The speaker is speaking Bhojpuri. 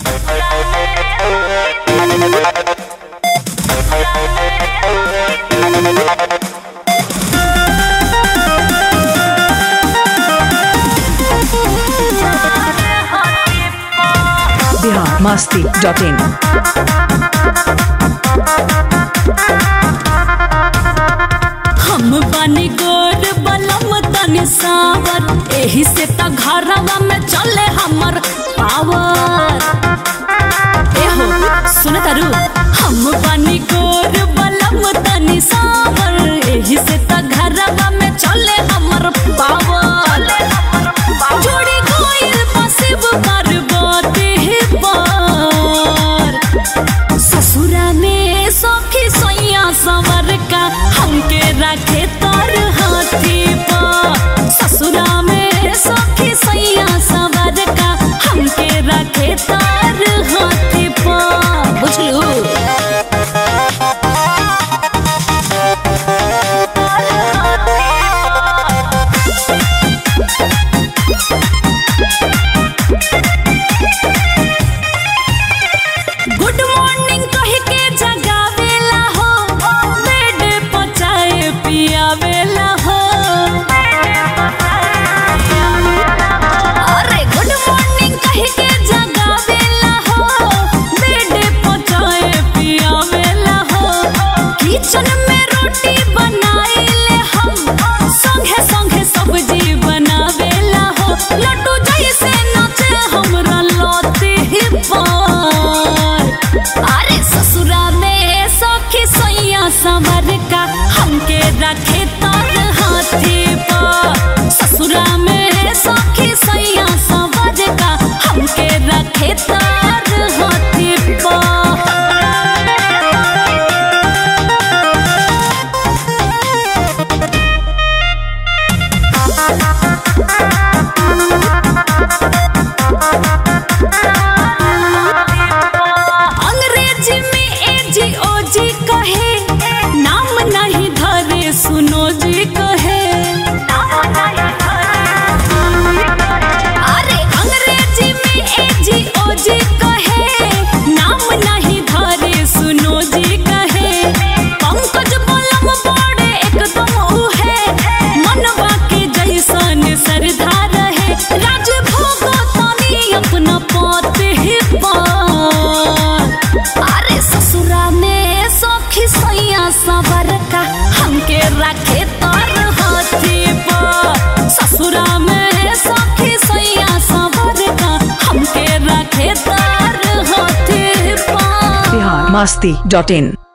बिहार मस्ती डॉट इन हम बानी गोर बलम तनी सावर एही से त घरवा में चले हमर पावर एहो सुन तारू हम बानी गोर बलम तनी सावर एही से त घरवा में चले हमर पावर जोड़ी गोइल पसिब करबते पर ससुरा में सखी सैया संवर का हमके रखे तर हाथी पर ससुरा में सखी सैया संवर का हमके रखे तर हाथी पर बुझलू गुड मॉर्निंग कह के जगावेला हो बेड पर चाय पियावेला हो अरे गुड मॉर्निंग कह के जगावेला हो बेड पर चाय पियावेला हो किचन में रोटी बनाइले हम संगे संगे सब्जी बनावेला हो लड्डू जैसे नाचे हमरा लौटे पर अरे ससुरा में सखी सैया संवर का हमके रखे तर हाथी पर ससुरा में सखी सैया संवर का हमके रखे तर हाथी पर अंग्रेजी में ए जी ओ जी कहे नाम नहीं धरे सुनो जी कहे अरे अंग्रेजी में ए जी ओ जी कहे नाम नहीं धरे सुनो जी कहे पंकज बलम बड़े एकदम उहे मनवा के जैसन सरधा रहे राज भोग तनी अपना पते पर अरे ससुरा में सखी सैया सबर का हमके रखे तर हाथी पर ससुरा में सखी सैया सबर का हमके रखे तर हाथी पर बिहार मस्ती डॉट इन